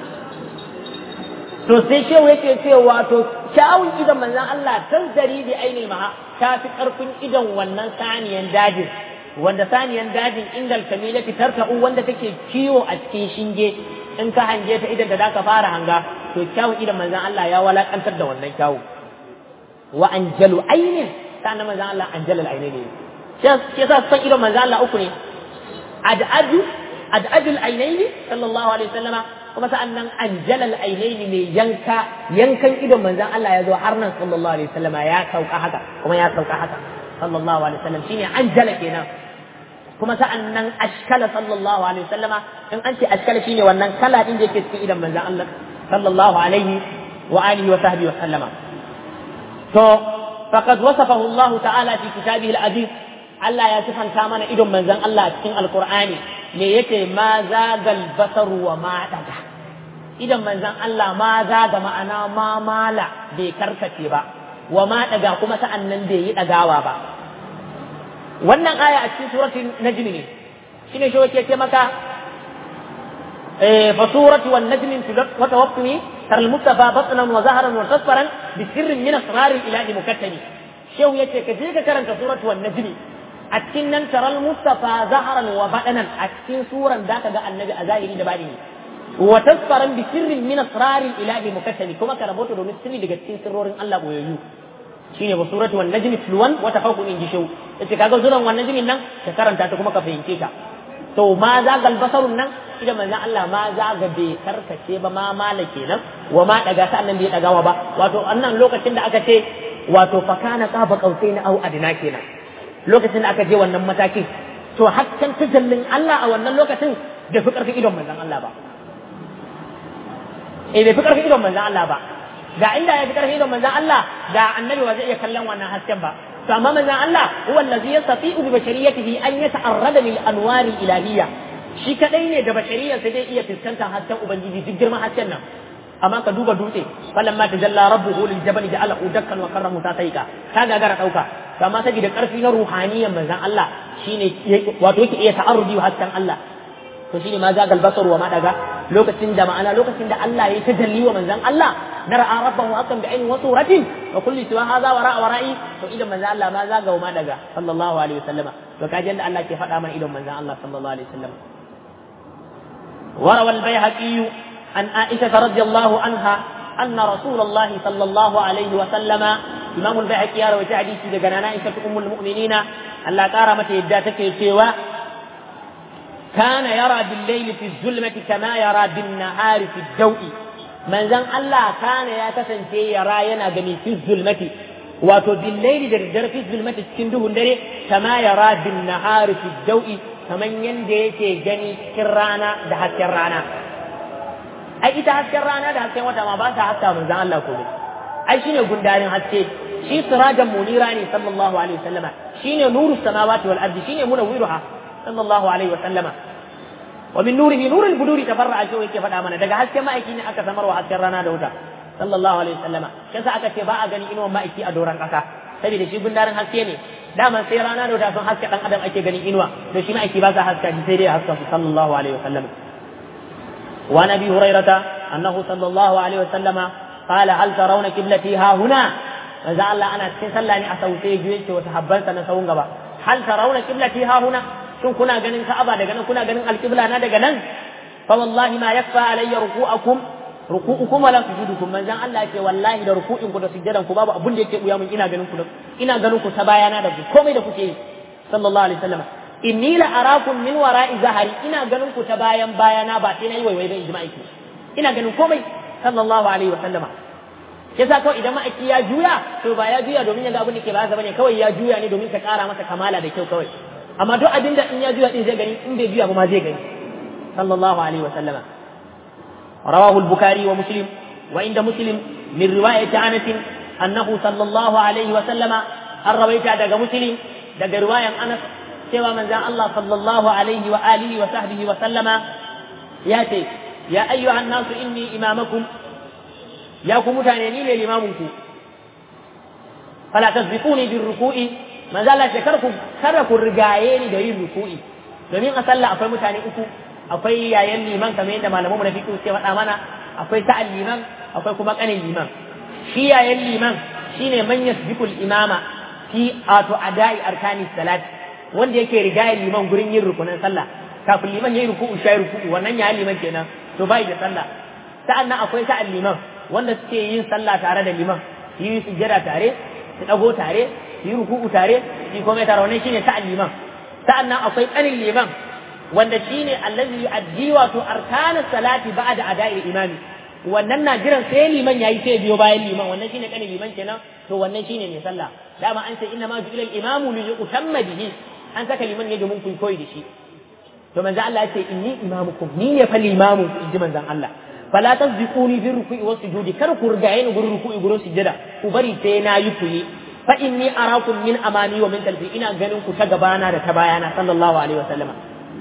Speaker 1: to sai shehu yake ce wato kyawun idon manzon Allah tanzari bi ainil maha ta fi karfin idon wannan saniyan dajin wanda saniyan dajin indal kamilati tarta'u wanda take kiwo a cikin shinge in ka hange ta idan da zaka fara hanga to kyawun idon manzon Allah ya walakantar da wannan kyawu wa anjalu ainin sannan manzan Allah an jalal aine ne shi yasa san idon manzan Allah uku ne ad'aju ad'ajul ainaini sallallahu alaihi wasallama kuma sa'annan an jalal ainaini ne yanka yankan idon manzan Allah ya zo har nan sallallahu alaihi wasallama ya sauka haka kuma ya sauka haka sallallahu alaihi wasallam shine an jala kenan kuma sa'annan ashkala sallallahu alaihi wasallama in an ce ashkala shine wannan kala din da yake cikin idon manzan Allah sallallahu alaihi wa alihi wa sahbihi wa sallama to فقد وصفه الله تعالى في كتابه العزيز Allah ya sifanta mana idon manzon Allah a cikin Alkur'ani me yake ma zagal basaru wa ma daga idon manzon Allah ma zaga ma'ana ma mala bai karkace ba wa ma daga kuma sa'an nan bai yi dagawa ba wannan aya a cikin suratul najm ne shine shi yake ce maka eh fa suratu wan najm wa tawaffani ترى المصطفى بطنا وظهرا وتصفرا بسر من اسرار الاله مكتم شو يتي كجيك كرنت سورة والنجم أتكن ترى المصطفى ظهرا وبطنا أتكن سورة ذاك ذا النبي أزاهري دبالي وتصفرا بسر من اسرار الاله مكتم كما كربوت دون سر daga cikin sirrorin Allah boyayyu shine ba suratu wan najmi tulwan wa tafaqun inji shau yace kaga suran wan najmin nan ka karanta ta kuma ka fahimce ta to ma za gal basarun nan idan manzon Allah ma za ga bai karkace ba ma mala kenan wa ma daga ta annan bai dagawa ba wato annan lokacin da aka ce wato fa kana qaba qausain au adna kenan lokacin da aka je wannan matakin to hakkan tajallin Allah a wannan lokacin bai fi karfin idon manzon Allah ba eh bai fi karfin idon manzon Allah ba ga inda ya fi karfin idon manzon Allah da annabi ba zai iya kallon wannan hasken ba to amma manzon Allah huwa allazi yastati'u bi bashariyatihi an yata'arrada lil anwari ilahiyya shi kadai ne da bashariyar sai dai iya fuskantar hasken ubangiji duk girman hasken nan amma ka duba dutse falamma tajalla rabbuhu lil jabal ja'ala udakkan wa karramu ta saika ka gagara dauka to amma saboda karfi na ruhaniyan manzon Allah shine wato yake iya ta'arrudi wa hasken Allah to shine ma zagal basar wa ma daga lokacin da ma'ana lokacin da Allah ya tajalli wa manzon Allah na ra'a rabbahu haqqan bi ainin wa suratin wa kulli siwa hadha wa ra'a wara'i to idan manzon Allah ma zaga wa ma daga sallallahu alaihi wasallama to kaji da Allah ke faɗa mana idan manzon Allah sallallahu alaihi wasallam وروى البيهقي عن عائشة رضي الله عنها أن رسول الله صلى الله عليه وسلم إمام البيهقي روى حديث عن عائشة أم المؤمنين أن لا كارمة يداتك سوى كان يرى بالليل في الظلمة كما يرى بالنهار في الضوء من زن الله كان يتسن يرى ينغني في الظلمة wato billaili da daddare fi zulmati cikin duhun dare kama yara bin nahari fi dau'i kaman yanda yake gani cikin rana da hasken rana ai ita hasken rana da hasken wata ma ba ta haska manzon Allah ko ai shine gundarin haske shi sirajan munira ne sallallahu alaihi wasallama shine nuru samawati wal ardi shine munawwiruha sallallahu alaihi wasallama wa min nurihi nurul buduri tafarra'a shi yake faɗa mana daga hasken ma'aiki ne aka samarwa hasken rana da wuta sallallahu alaihi wasallama kasa aka ce ba a gani inuwan ma'aiki a doran ƙasa saboda shi gundarin haske ne daman sai rana da wuta sun haske dan adam ake ganin inuwa to shi ma'aiki ba sa haska sai dai haska su sallallahu alaihi wasallama wa nabi hurairata annahu sallallahu alaihi wasallama qala hal tarawna qiblati ha huna manzo Allah ana cikin sallah ne a sauke juye ce wata habbansa na sawun gaba hal tarawna qiblati ha huna shin kuna ganin Ka'aba daga nan kuna ganin alqibla na daga nan fa wallahi ma yakfa alayya ruku'akum ruku'ukum wala sujudukum manzon Allah ce wallahi da ruku'in ku da sujjadan ku babu abun da yake buya mun ina ganin ku ina ganin ku ta bayana da ku komai da kuke yi sallallahu alaihi wasallam inni la arakum min wara'i zahari ina ganin ku ta bayan bayana ba sai nayi waiwai ba ijma'i ku ina ganin komai sallallahu alaihi wasallama yasa kawai idan ma'aiki ya juya to ba ya juya domin ya ga abin da ke ba bane kawai ya juya ne domin ka kara masa kamala da kyau kawai amma duk abin da in ya juya din zai gani in bai juya ba ma zai gani sallallahu alaihi wa sallama rawahu al-bukhari wa muslim wa inda muslim min riwayati anas annahu sallallahu alaihi wa sallama an rawaita daga muslim daga riwayan anas cewa manzon Allah sallallahu alaihi wa alihi wa sahbihi wa sallama ya ce ya ayyuhan nasu inni imamakum ya ku mutane ni ne limamunku fala tasbiquni bir ruku'i manzo Allah ce karku kada ku rigaye ni da yin ruku'i domin a sallah akwai mutane uku akwai yayan liman kamar yadda malamanmu na fiqh suke faɗa mana akwai sa'al liman akwai kuma kanin liman shi yayan liman shine man yasbiqul imama fi ato adai arkani salat wanda yake rigaye liman gurin yin rukunan sallah kafin liman yayi ruku'u shayi ruku'u wannan yayan liman kenan to bai da sallah sa'annan akwai sa'al liman wanda suke yin sallah tare da liman yi sujjada tare su dago tare su yi ruku'u tare su yi komai tare wannan shine sa'an liman sa'annan akwai tsanin liman wanda shine allazi yu'addi wato arkanas salati ba'da ada'il imami wannan na jiran sai liman yayi sai biyo bayan liman wannan shine kanin liman kenan to wannan shine mai sallah dama an ce inna ma ju'ila al-imamu li yutamma bihi an saka liman ne domin ku koyi da shi to manzo Allah ya ce inni imamukum ni ne fa limamu inji manzon Allah fala tasbiquni fi ruku'i was sujudi kar ku rigaye ni gurin ruku'i gurin sujada ku bari sai na yi ku yi fa inni arakum min amani wa min kalfi ina ganin ku ta gabana da ta bayana sallallahu alaihi wasallam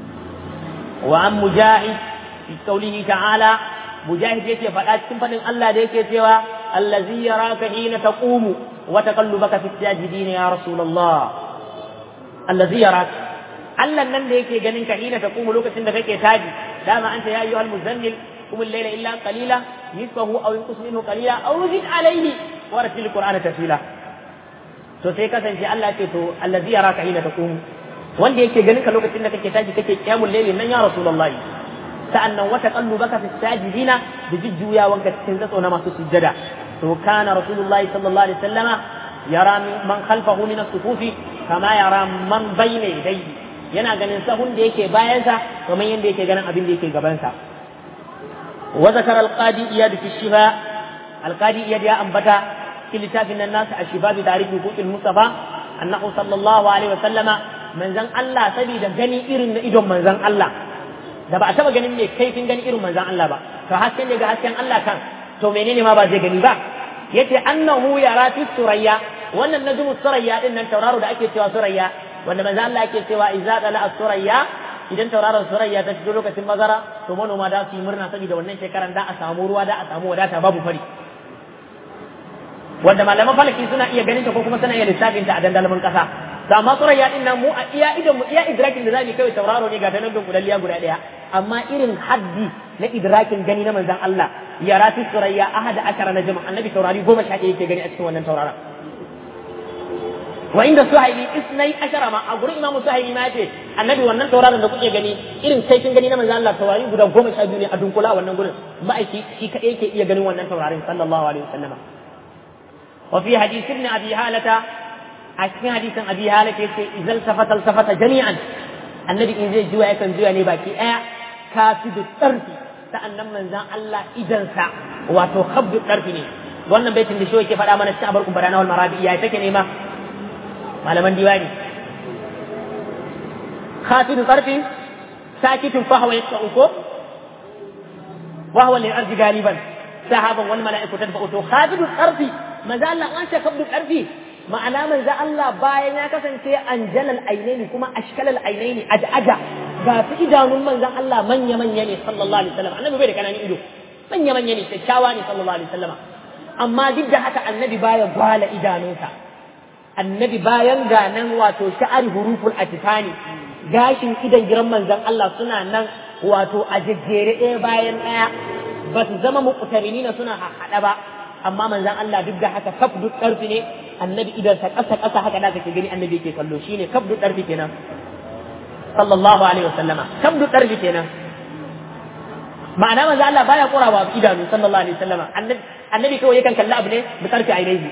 Speaker 1: wa an mujahid fi qawlihi ta'ala mujahid yake faɗa cikin fadin Allah da yake cewa allazi yaraka hina taqumu wa taqallubaka fi sajidin ya rasulullah allazi yaraka Allah nan da yake ganin ka hina taqumu lokacin da kake taji dama anta ya ayyuhal muzammil قم الليل إلا قليلا نصفه أو ينقص منه قليلا أو زد عليه ورتل القرآن ترتيلا to sai kasance Allah ce to allazi yaraka hina taqum wanda yake ganin ka lokacin da kake tashi kake kiyamul layli nan ya rasulullahi sa'annan wata qallubaka fi sajidina da jujjuyawanka cikin zatso na masu sujjada to kana rasulullahi sallallahu alaihi wasallama yara man khalfahu min as-sufufi kama yara man bayna yadayhi yana ganin sahun da yake bayansa kamar yadda yake ganin abin da yake gabansa وذكر القاضي إياد في الشفاء القاضي إياد يا أنبتا في لتاف الناس الشفاء بتعريف حقوق المصطفى أنه صلى الله عليه وسلم من زن الله سبي da gani irin na idon manzon Allah da ba a taba ganin mai kaifin gani irin manzon Allah ba to hasken ne ga hasken Allah kan to menene ma ba zai gani ba yace annahu yara fi surayya wannan najmu surayya din nan tauraro da ake cewa surayya wanda manzon Allah yake cewa idza dala as-surayya idan tauraron surayya ta shigo lokacin mazara to manoma da su yi murna saboda wannan shekaran da a samu ruwa da a samu wadata babu fari wanda malaman falaki suna iya ganin ta ko kuma suna iya lissafin ta a dandalmin kasa to amma surayya din nan mu a iya idan mu iya idrakin da zamu kai tauraro ne ga tanan gudanliya guda daya amma irin haddi na idrakin gani na manzon Allah ya rati surayya ahada akara na jama'a annabi taurari goma sha ɗaya yake gani a cikin wannan tauraron wa inda suhaili isnai ashara ma a gurin imamu suhaili ma yace annabi wannan tauraron da kuke gani irin kaifin gani na manzo Allah taurari guda goma sha biyu ne a dunkula wannan gurin ma'aiki shi kadai yake iya ganin wannan taurarin sallallahu alaihi wasallama wa fi hadith ibn abi halata a cikin hadisin abi halata yace idzal safata safata jami'an annabi in zai juya yakan juya ne baki daya kafidu tsarfi sa'annan manzon Allah idansa wato khabdu tsarfi ne wannan baitin da shi yake faɗa mana cikin abarkun barana wal marabi ya take ne ma malaman diwani khafidu tsarfi sakitun fahawa ya uko وهو للأرض غالبا سحابا والملائكة تدفع to khafidu tsarfi manzo Allah an ce kabdu karfi ma'ana manzo Allah bayan ya kasance anjalal ainaini kuma ashkalal ainaini aja ga su idanun manzon Allah manya manya ne sallallahu alaihi wasallam annabi bai da kananan ido manya manya ne kyakkyawa ne sallallahu alaihi wasallam amma duk da haka annabi baya gwala idanunsa annabi bayan ganan wato sha'ari huruful atifani gashin idan giran manzon Allah suna nan wato a jejjere ɗaya bayan ɗaya ba su zama muƙutarini na suna haɗa ba amma manzon Allah duk da haka kaf duk ƙarfi ne annabi idan sa ƙasa ƙasa haka da kake gani annabi yake kallo shine kaf duk ƙarfi kenan sallallahu alaihi wasallama kaf duk ƙarfi kenan ma'ana manzon Allah baya kurawa idanu sallallahu alaihi wasallama annabi annabi kawai yakan kalli abu ne bi ƙarfi ainihi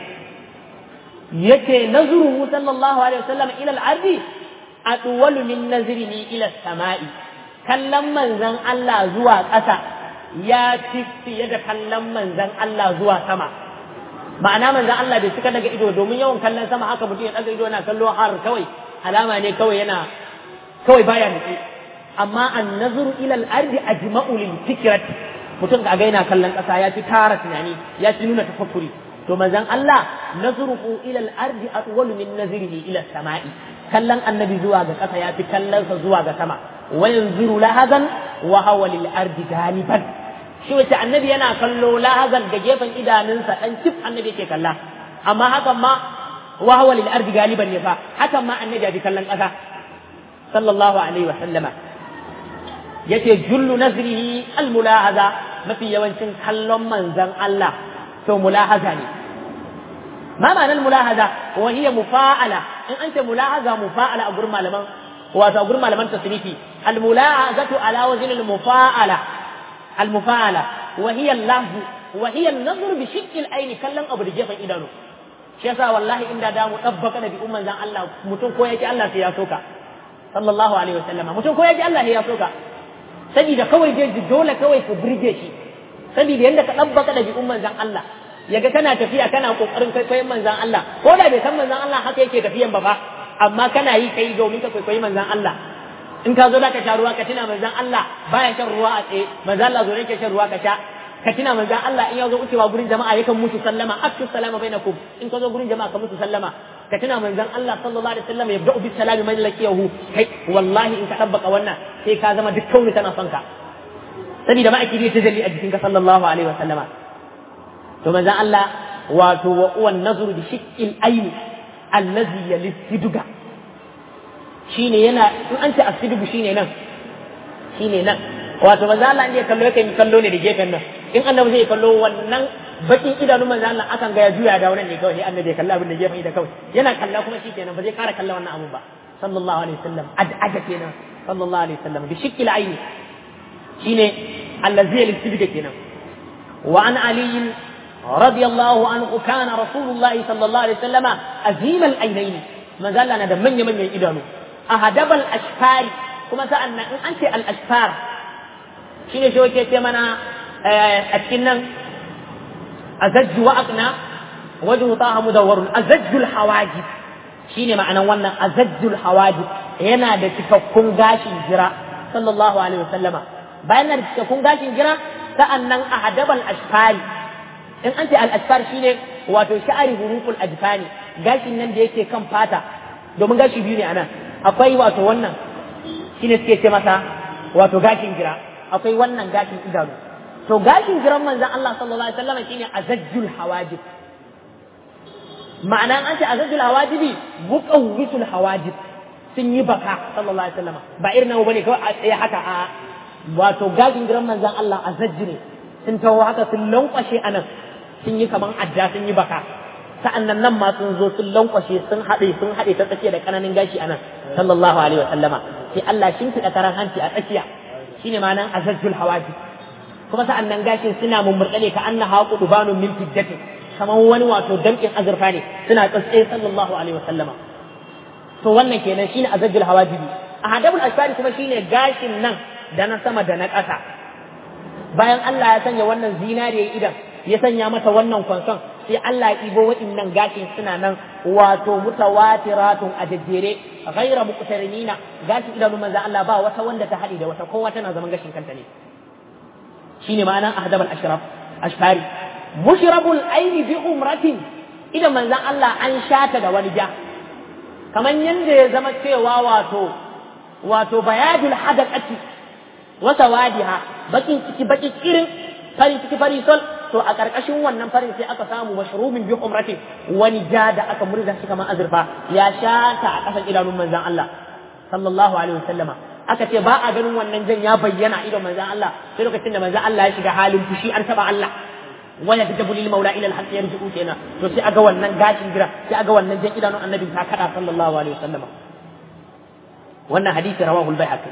Speaker 1: yace nazruhu sallallahu alaihi wasallama ila al-ardi atwalu min nazrihi ila as-sama'i kallon manzan Allah zuwa ƙasa ya fi fiye da kallon manzan Allah zuwa sama ma'ana manzan Allah bai cika daga ido domin yawan kallon sama haka mutum ya daga ido yana kallo har kawai alama ne kawai yana kawai baya nufi amma an nazuru ila al-ardi ajma'u lil fikrat mutum ga yana kallon ƙasa ya fi tara tunani ya fi nuna tafakkuri to manzan Allah nazruhu ila al-ardi atwalu min nazrihi ila as-sama'i kallon annabi zuwa ga ƙasa ya fi kallonsa zuwa ga sama وينظر لهذا وهو للأرض غالبا shi wace annabi yana kallo lahazan da gefen idanunsa dan cif annabi yake kalla amma hakan ma wa huwa lil ardi galiban ne fa hakan ma annabi ya bi kallon kasa sallallahu alaihi wa sallama yace jullu nazrihi al mulahaza mafi yawancin kallon manzon Allah to mulahaza ne ma ma'anar mulahaza wa hiya mufa'ala in an ce mulahaza mufa'ala a gurin malaman wato gurin malaman tasrifi almula'azatu ala wazn almufa'ala almufa'ala wa hiya al-lahz wa hiya an-nazr bi shiqq al-ayn kallan abu da gefen idanu shi yasa wallahi inda da mu tabbaka da bi umman zan Allah mutum ko yake Allah sai ya soka sallallahu alaihi wasallama mutum ko yake Allah sai ya soka saboda kawai dai dole kawai ku burge shi saboda yanda ka tabbaka da bi umman zan Allah yaga kana tafiya kana kokarin kwaikwayon manzan Allah ko da bai san manzan Allah haka yake tafiyan ba fa amma kana yi kai domin ka kwaikwayi manzan Allah in ka zo da ka sha ruwa ka tuna manzan Allah baya shan ruwa a tsaye manzan Allah zo ne ke shan ruwa ka sha ka tuna manzan Allah in ya zo wucewa gurin jama'a yakan mutu sallama afshu salama bainakum in ka zo gurin jama'a ka mutu sallama ka tuna manzan Allah sallallahu alaihi wasallam ya bda'u bis salami man laqiyahu kai wallahi in ka tabbaka wannan sai ka zama duk kauni tana son ka saboda ma'aiki ne tajalli a jikinka sallallahu alaihi wasallama to manzan Allah wato wa uwan nazru bi shiqqil ayni allazi yalistiduga shine yana in an ce asidugu shine nan shine nan wato manzo Allah ne kallo yake kallo ne da gefen nan in annabi zai kallo wannan bakin idanun manzo Allah akan ga ya juya da wannan ne kawai annabi ya kalla abin da gefen da kawai yana kalla kuma shikenan ba zai kara kalla wannan abun ba sallallahu alaihi wasallam ad'ada kenan sallallahu alaihi wasallam bi shikkil aini shine allazi yalistiduga kenan wa an aliyin رضي الله عنه كان رسول الله صلى الله عليه وسلم أزيم العينين ما زال لنا من يمن يدانو أهدب الأشفار كما سألنا إن أنت الأشفار شنو شو كي تمنا أتكنا أزج وأقنا وجه طه مدور أزج الحواجب شنو معنى وانا أزج الحواجب هنا da cikakkun gashin jira sallallahu alaihi wasallama bayan da cikakkun gashin jira sa'annan ahadabal ashfari in an ce al'asfar shi ne wato sha'ari huruful ajfani gashin nan da yake kan fata domin gashi biyu ne a nan akwai wato wannan shi ne suke ce masa wato gashin gira akwai wannan gashin idanu to gashin giran manzan Allah sallallahu alaihi wasallam shine azajjul hawajib ma'ana an ce azajjul hawajibi muqawwisul hawajib sun yi baka sallallahu alaihi wasallam ba irin nawa bane kawai a tsaye haka a wato gashin giran manzan Allah azajji ne sun taho haka sun lankwashe anan sun yi kaman adda sun yi baka sa'annan nan ma sun zo sun lankwashe sun haɗe sun haɗe ta tsakiya da ƙananan gashi anan sallallahu alaihi wa sallama sai Allah shin fiɗa karan hanci a tsakiya shine ma nan azajjul hawaji kuma sa'annan gashin suna mummurɗe ka anna haqu dubanun min fiddati kaman wani wato damƙin azurfa ne suna tsatsaye sallallahu alaihi wa sallama to wannan kenan shine azajjul hawajibi a hadabul asfari kuma shine gashin nan da na sama da na ƙasa bayan Allah ya sanya wannan zinariya idan ya sanya mata wannan kwanson sai Allah ya ibo waɗannan gashin suna nan wato mutawatiratun a jajjere ghaira muqtarinina gashin idanun manzo Allah ba wata wanda ta haɗe da wata kowa tana zaman gashin kanta ne shine ma'anan ahdab al-ashraf ashfari mushrabul aini bi umratin idan manzon Allah an shata da wani ja kamar yanda ya zama cewa wato wato bayadul hadaqati wa sawadiha bakin ciki baki kirin fari ciki fari sol to a ƙarƙashin wannan farin sai aka samu mashrubin bi umrati wani ja da aka murza shi kamar azurfa ya shata a ƙasan idanun manzon Allah sallallahu alaihi wasallama aka ce ba a ganin wannan jan ya bayyana idon manzon Allah sai lokacin da manzon Allah ya shiga halin fushi an taba Allah waya ta lil maula ila al-haqq yarji'u kenan to sai aga wannan gashin gira sai aga wannan jan idanun annabi ta kada sallallahu alaihi wasallama wannan hadisi rawahu al-baihaqi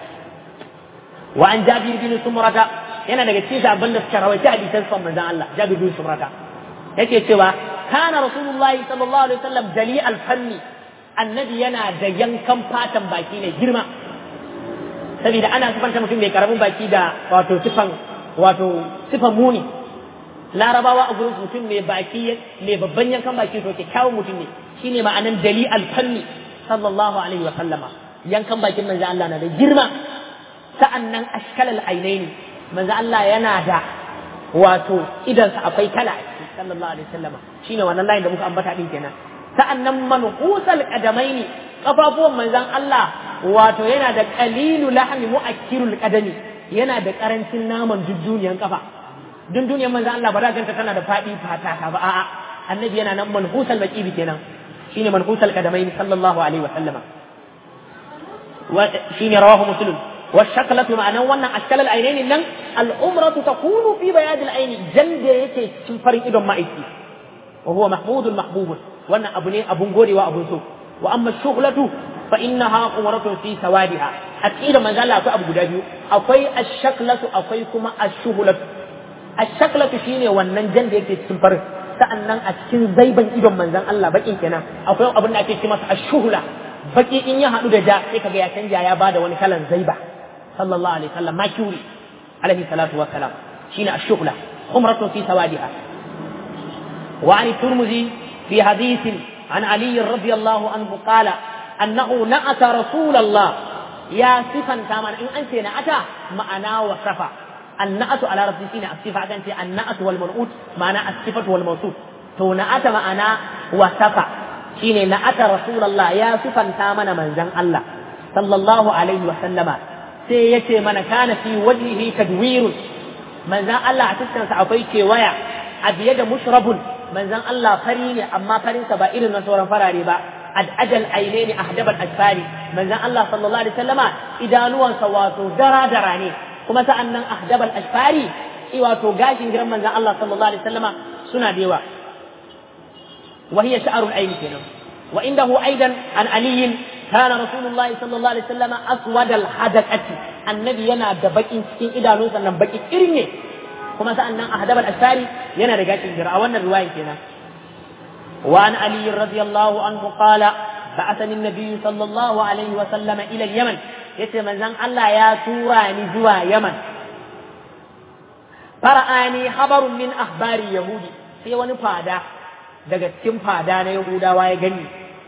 Speaker 1: wa an jabir bin sumrata yana daga cikin sabon da suka rawaita hadisan son manzon Allah Jabir bin Sumrata yake cewa kana Rasulullahi sallallahu alaihi wasallam dali al-fanni annabi yana da yankan fatan baki ne girma saboda ana sifanta mutum mai karamin baki da wato sifan wato sifan muni larabawa a gurin mutum mai baki mai babban yankan baki to kyakkyawan mutum ne shine ma'anan dali al-fanni sallallahu alaihi wasallama yankan bakin manzon Allah na da girma sa'annan ashkalal ainaini manzo Allah yana da wato idansa akwai kala a ciki sallallahu alaihi wasallam shine wannan layin da muka ambata din kenan sa'annan manhusal qadamaini kafafuwan manzon Allah wato yana da qalilu lahmi muakkirul qadami yana da karancin naman jujjuniyan kafa dunduniyar manzon Allah ba za ganta tana da fadi fata ba a'a annabi yana nan manhusal baqibi kenan shine manhusal qadamaini sallallahu alaihi wasallama wa shine rawahu muslim والشكلة معنى وانا أشكال العينين لن الأمرة تكون في بياد العين جلد يكي تنفرين إدم مائتي وهو محمود محبوب وانا أبني أبن غوري وأبن سوء وأما الشغلة فإنها أمرة في سوادها أكيد ما زال أكو أبو دابيو أكوي الشكلة أكوي كما الشغلة الشكلة شيني وانا جلد يكي تنفرين sa'annan a cikin zaiban idon manzon Allah bakin kenan akwai abin da ake ce masa ashuhula baki in ya haɗu da ja sai kaga ya canja ya bada wani kalan zaiba صلى الله عليه وسلم ما كوري عليه الصلاة والسلام شين الشغلة خمرة في سوادها وعن الترمذي في حديث عن علي رضي الله عنه قال أنه نأت رسول الله يا صفا كما إن أنت نأت معنا وصفا النأت على رب سينا الصفة كانت النأت والمنؤوت معنى الصفة والموصوف تو نأت معنا وصفا شين نأت رسول الله يا صفا كما من زن الله صلى الله عليه وسلم sai ya ce mana kana fi wajhihi tadwirun manzan Allah a fuskarsa akwai kewaya a biye da mushrabun manzan Allah fari ne amma farinsa ba irin na sauran farare ba ad ajal ainaini ahdabal asfari manzan Allah sallallahu alaihi wasallama idanuwansa wato dara dara ne kuma sa'an nan ahdabal asfari wato gashin giran manzan Allah sallallahu alaihi wasallama suna da yawa wa hiya sha'rul aini kenan wa indahu aidan an aliyin كان رسول الله صلى الله عليه وسلم أسود الحدقة النبي ينا دبكين سكين إذا نوسا نبكي إرني كما سألنا أهدب الأسفاري ينا رجاك الجراء وانا الرواية كنا وعن علي رضي الله عنه قال بعثني النبي صلى الله عليه وسلم إلى اليمن يتمنى زن الله يا تورا نزوى يمن فرآني خبر من أخبار يهودي في ونفادا daga cikin fada na Yahudawa ya gani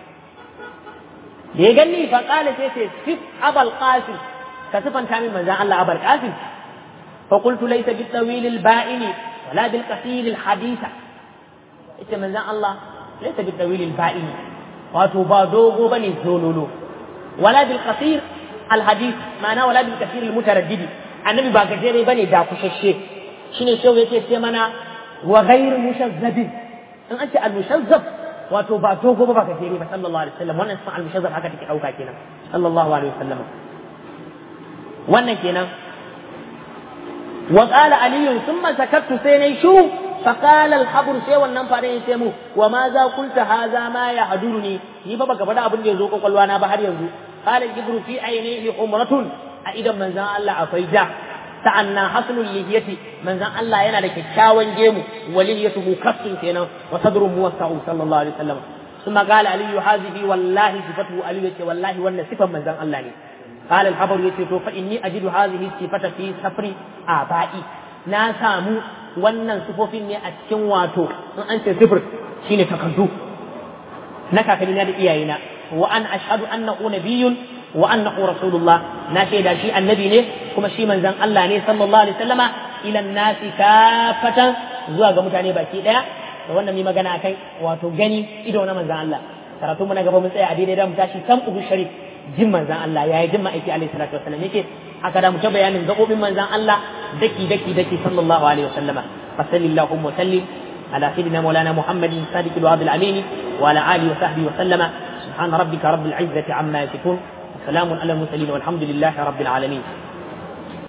Speaker 1: da ya gani fa kala sai ce sif abal qasim ka sifanta min manzan Allah abal qasim fa qultu laysa bil tawil al ba'in wala bil qasir al haditha ita manzan Allah laysa bil tawil al ba'in wato ba dogo bane zololo wala bil qasir al hadith ma'ana wala bil qasir al mutaraddid annabi ba gajere bane da kushashe shine shehu yake ce mana wa ghayr mushazzabin in an ce al mushazzab wato ba dogo ba ba gajere ba sallallahu alaihi wasallam wannan sun al-mushazzab haka take dauka kenan sallallahu alaihi wasallam wannan kenan wa qala ali thumma sakattu sai nayi shu fa qala al-habr sai wannan fare ya ce mu wa ma za kulta hadha ma ya haduruni ni ba baka faɗa abin da yazo kokolwa na ba har yanzu qala jibru fi ainihi umratun a idan manzon Allah akwai ja sa'annan haslul lihiyati manzon Allah yana da kyakkyawan gemu waliyatuhu kassun kenan wa sadru muwassa'u sallallahu alaihi wasallam ثم قال علي هذه والله صفته علي يتي والله وان صفه من زن الله ne قال الحبر يتي تو فاني اجد هذه الصفه في سفر ابائي na samu wannan sifofin ne a cikin wato in an ce sifir shine takardu na kakannina da iyayena wa an ashhadu annahu nabiyyun wa annahu rasulullah na shaida shi annabi ne kuma shi manzon Allah ne sallallahu alaihi wasallama ila nasi kafatan zuwa ga mutane baki daya da wannan mai magana akan wato gani ido na manzan Allah karatu mu na gaba mun tsaya a daidai da mu tashi san uhu sharif jin manzan Allah yayi jin ma'aiki alaihi salatu wasallam yake haka da mu ta bayanin gabobin manzan Allah daki daki daki sallallahu alaihi wasallama fasallallahu wa sallim على سيدنا مولانا محمد صادق الوعد الأمين وعلى آله وصحبه وسلم سبحان ربك رب العزة عما يصفون وسلام على المرسلين والحمد لله رب العالمين